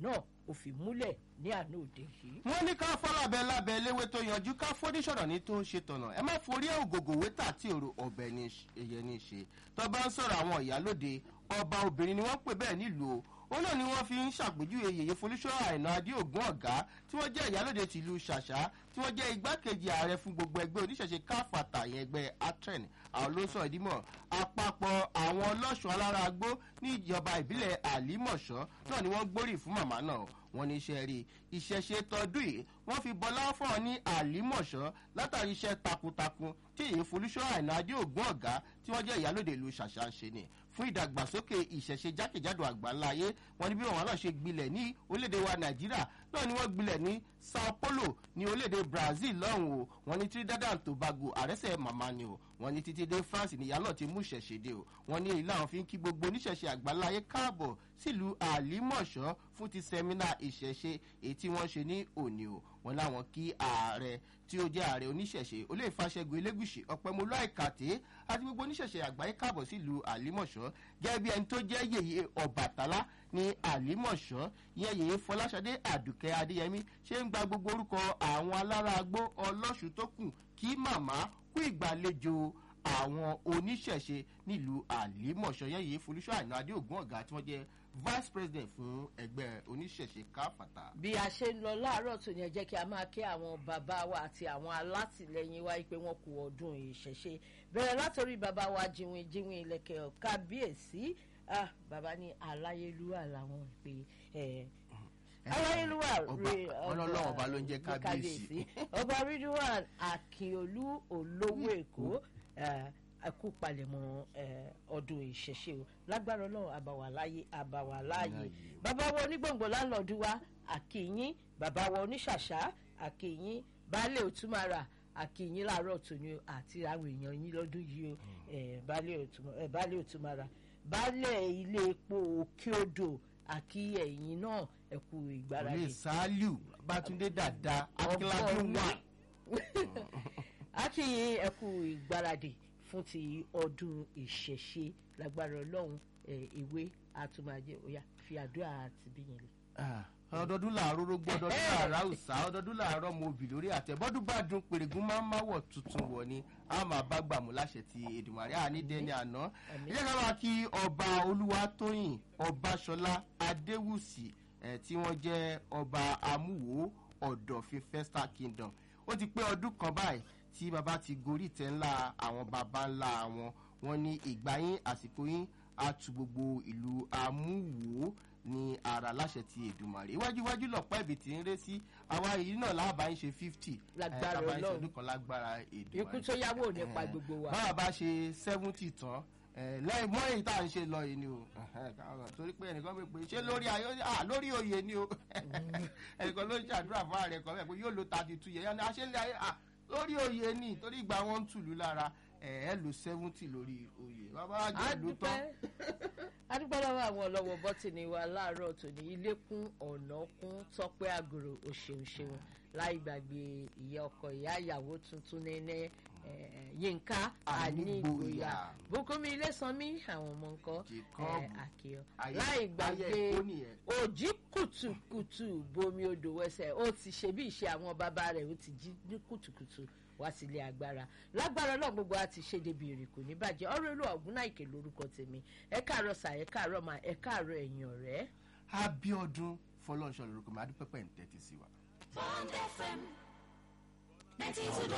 náà ó fi múlẹ̀ ní àná òde yìí. wọ́n ní ká fọ́lábẹ́ lábẹ́ eléwé tó yanjú ká fóníṣọ̀rọ̀ ní tó ń ṣe tọ̀nà ẹ má forí ẹ̀ ògògò wétà tí òru ọ̀bẹ ní ẹyẹ ní í ṣe tó bá ń sọ̀rọ̀ àwọn ìyálóde ọba obìnrin ni wọ́n pè bẹ́ẹ̀ nílùú o ó náà ni wọ́n fi ń ṣàpèjúwe yèyé folúṣọ́ àìná adé ògún ọ̀gá tí wọ́n jẹ́ ìyálóde tìlú ṣàṣà tí wọ́n jẹ́ igbákejì ààrẹ fún gbogbo ẹgbẹ́ oníṣẹ̀ṣe káfàtà yẹn ẹgbẹ́ atren àwọn ló ń sọ ìdímọ̀ àpapọ̀ àwọn ọlọ́ṣun alára agbó ní ìjọba ìbílẹ̀ àlímọ̀ṣọ́ náà ni wọ́n gbórí fún màmá náà wọ́n ní iṣẹ́ rí ìṣẹ̀ṣe tọdún yìí wọ́n fi bọlá fún ọ ní àlímọ̀ṣọ́ látàrí iṣẹ́ takuntakun tí èyí folúṣọ́ àìná adé ògún ọ̀gá tí wọ́n jẹ́ ìyálóde ìlú ṣàṣà ń ṣe ni fún ìdàgbàsókè ìṣẹ̀ṣe jákèjádò àgbáńlá ayé wọn ní bí wọn náà ṣe gbilẹ̀ ní orílẹ̀-èdè wa nàìjíríà náà ni wọ́n gbilẹ̀ ní sao paulo ní orílẹ̀-èdè brazil lọ́hùn o wọn ní trinidad and tobago àrẹ́sẹ̀ màmá ni o wọn ní títí dé france níyà náà ti mú ìṣẹ̀ṣe dé o wọn ní èyí làwọn fi ń kí gbogbo oníṣẹ̀ṣe àgbáńlá ayé káàbọ̀ sílùú àlímọ̀ṣọ́ fún ti sẹ́mínà ìṣẹ̀ṣe èyí tí wọ́n ṣe ní òní o wọn láwọn kí ààrẹ tí ó jẹ́ ààrẹ oníṣẹ̀ṣe olóòfàṣẹ́gun elégùsì ọ̀pẹ̀mọlú àìkàtẹ́ àti gbogbo oníṣẹ̀ṣe àgbáyé káàbọ̀ sílùú àlímọ̀ṣọ́ gẹ́gẹ́ bí ẹni tó jẹ́ yèyé ọ̀bàtálá ní àlímọ̀ṣọ́ yẹn yèyé fọláṣadé àdùkẹ́ adéyẹmí ṣé ń gba gbogbo orúkọ àwọn alára agbó ọlọ́ṣun tó kù kí màmá kú ìgbàlejò àwọn oníṣẹ̀ṣe nílùú àlímọ̀ṣọ́ yẹn yèyé folúṣọ́ àìná adé ògún ọ̀gá tí wọ́n jẹ́ vice president fún ẹgbẹ́ oníṣẹ̀ṣe káfàtà. bí a ṣe ń lọ láàárọ̀ tó yẹn jẹ́ kí a máa kí àwọn bàbá wa àti àwọn alátìlẹyìn wa pé wọ́n kú ọdún ìṣẹ̀ṣe bẹ̀rẹ̀ látòrí bàbá wa jiwin jiwin ilẹ̀kẹ̀ kábíyèsí ah, bàbá ní aláyélúwà làwọn pé ẹ̀ aláyélúwà rè ọlọ́lọ́wọ́ ọba ló ń jẹ́ kábíyèsí. ọba ridwan akínolú olówó èkó ẹkú palẹ̀mọ́ ọdún ìṣẹ̀ṣe o lágbára ọlọ́run àbàwà láyé àbàwà láàyè bàbá wa onígbòǹgbò láńlọ́ọ̀dù wa àkìyín bàbá wa oníṣàṣà àkìyín baálé òtúmara àkìyín láàárọ̀ tòní àti àwọn èèyàn yín lọ́dún yìí o baálé òtúmara baálé ilé epo òkè odò àkí ẹ̀yìn náà ẹ̀kú ìgbáradì. olè sálíù bátúndé dàda akílábí wà. akíyín ẹ̀kú ìgbáradì fún ti ọdún ìṣẹ̀ṣe lágbára ọlọ́run ìwé àtúmọ̀jẹ òyà fi àdúrà àti bíyẹn lé. ọdọọdún làárọ̀ rógbó ọdọọdún làárọ̀ àwùsá ọdọọdún làárọ̀ mo bì lórí àtẹ̀bọ́dún bá dun pèrègùn máa ń máwọ̀ tuntun wọ̀ ni a máa bá gbàmú láṣẹ ti èdùmàrí ànídẹ́ni àná ẹ jẹ́ ká máa kí ọba olúwatóyìn ọbaṣọlá adéwùsì tí wọ́n jẹ́ ọba amúwò ọ̀dọ̀fin festa kingdom ó ti pé ọdún kan báyìí tí baba ti gorí tẹ ńlá àwọn baba ńlá wọn wọn ní ìgbà yín àsìkò yín àtú gbogbo ìlú amúwò ní ara láṣẹ ti èdùmàrè iwájú iwájú lọpọ ibi tí ń ré sí àwa yìí náà láàbá ń ṣe fifty lágbára ọlọrun ọdún kan lágbára èdùmàrè ikú tó yáwó nípa gbogbo wa. báwa bá ṣe seventy tán lẹ́yìn mọ́ èyí tá à ń ṣe lọ yìí ni o torí pé ẹnìkan mi pè ṣé lórí ayé ah lórí oyè ni o ẹnìkan ló ń ṣàdúrà fún ààrẹ kan bẹ́ẹ̀ pé yóò lo thirty two yẹn àṣẹlẹ̀ ayé ah lórí oyè ni torí ìgbà wọn ń tùlú lára ẹ ẹ lo seventy lórí oyè bàbá wa jẹ ìlú tán. adúpẹ́ lọ́wọ́ àwọn ọlọ́wọ́ bọ́tìnì wa láàárọ̀ tòní ilé kún ọ̀nà kún tọ́pẹ́ àgòrò òṣèlú ṣeun láì gbàgbé ìyá ọkọ ìyá ìyàwó tuntun nẹ́nẹ́ yínká ànígboyà bùkúnmi ilésanmi àwọn ọmọ nǹkan àkíyọ láì gbàgbé òjì kùtùkùtù bomi odò wẹsẹ ó ti ṣe bí ìṣe àwọn bàbá rẹ ó ti jí ní kùtùkùtù wá sílé agbára lágbára náà gbogbo àti ṣe débi ìrìnkò ní bàjẹ́ ọ̀rọ̀ ìlú ọ̀gúnnáìkè lórúkọ tèmi ẹ káàárọ̀ sà ẹ káàárọ̀ mà ẹ káàárọ̀ ẹ̀yìn ọ̀rẹ́. abiodun fọlọ́nṣọ́ lórúkọ mi adúpẹ́pẹ́ ń tẹ́tí sí wa. Bond FM ninety two